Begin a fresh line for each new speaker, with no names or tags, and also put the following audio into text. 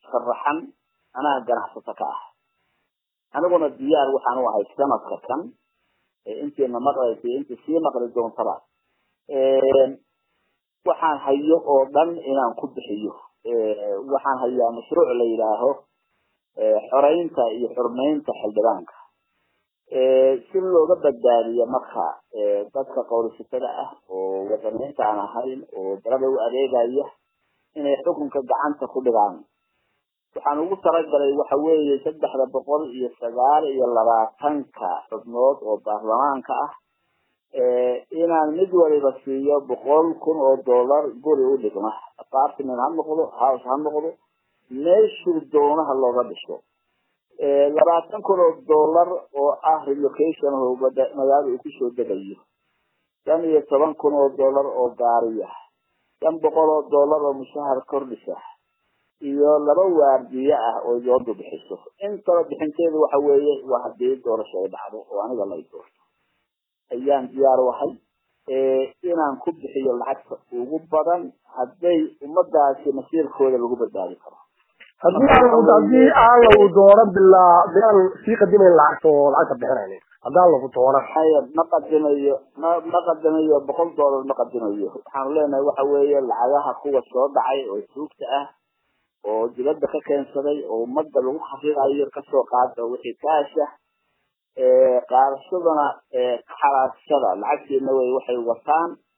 sharaxan anaa ganacsato ka ah aniguna diyaar waxaan u ahay sanadka kan intiina maqlaysa intii sii maqli doontaba waxaan hayo oo dhan inaan ku bixiyo waxaan hayaa mashruuc la yidhaaho xoreynta iyo xurmeynta xildhibaanka si looga badbaadiyo marka dadka qowlisatada ah oo wadaniinta aan ahayn oo dalada u adeegaya inay xukunka gacanta ku dhigaan waxaan ugu talagalay waxa weeye saddexda boqol iyo sagaal iyo labaatanka xubnood oo baarlamaanka ah inaan mid waliba siiyo boqol kun oo dollar guri u dhigma apartment ha noqdo house ha noqdo meeshuu doonaha looga dhiso labaatan kun oo dollar oo ah relocation magaalada uu kusoo degayo shan iyo toban kun oo dollar oo gaariya shan boqol oo dollar oo mushahar kordhisa iyo laba waardiye ah oo doodu bixiso intaba bixinteedu waxa weeye waa haddii doorasho ay dhacdo oo aniga la doorto ayaan diyaar u ahay inaan ku bixiyo lacagta ugu badan hadday ummadaasi masiirkooda lagu badbaadi karo
haddii aan lagu doono bilaa bilaan sii qadimayn lacagta oo lacagta bixinayn haddaan lagu doono
haya ma qadimayo ma ma qadimayo boqol dollar ma qadimayo waxaanu leenahay waxa weeye lacagaha kuwa soo dhacay oo suugta ah oo dibadda ka keensaday oo ummadda lagu xaqiiqayo kasoo qaada wixii kaasha qaadashadana xalaashada lacagtiina way waxay wataan